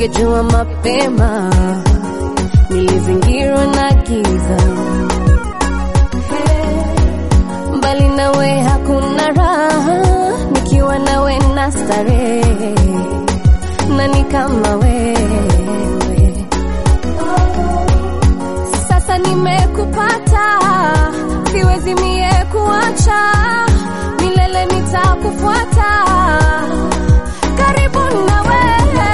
ningejua mapema, nilizingirwa na giza. Hey, mbali nawe hakuna raha, nikiwa nawe na starehe, nani kama wewe? Sasa nimekupata, siwezi mie kuacha, milele nitakufuata, karibu na wewe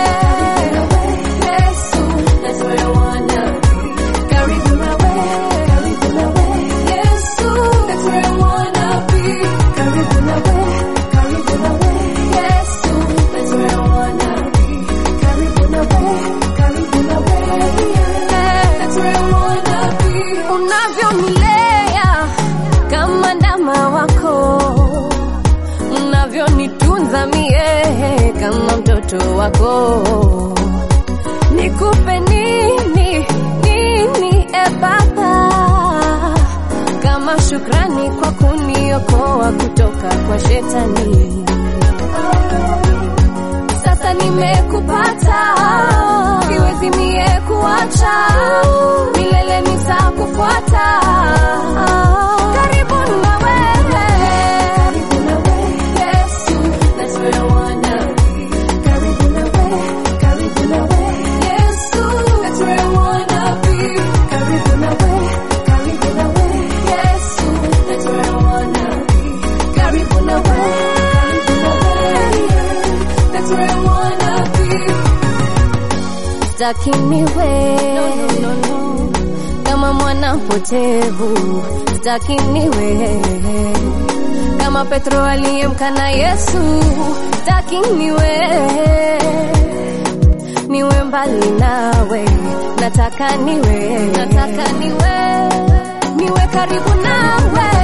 Yesu, that's where I wanna be. Karibu na wewe, karibu na wewe Yesu, that's where I wanna be. Karibu na wewe, karibu na wewe Yesu, that's where I wanna be. Karibu na wewe, karibu na wewe yeah, that's where I wanna be. Unavyonilea kama ndama wako unavyonitunza mie kama mtoto wako, nikupe nini nini e Baba, kama shukrani kwa kuniokoa kutoka kwa shetani. Sasa nimekupata, siwezi mie kuacha, milele nitakufuata. Karibu na wewe, Yesu, that's where I wanna be. Karibu na wewe, karibu na wewe, Yesu, that's where I wanna be. Karibu na wewe, karibu na wewe, Yesu, that's where I wanna be. Karibu na wewe, karibu na wewe, that's where I wanna be. Sitaki niwe no, no, no. kama mwana mpotevu, sitaki niwe kama Petro aliyemkana Yesu, sitaki niwe niwe mbali nawe, nataka niwe nataka niwe niwe karibu nawe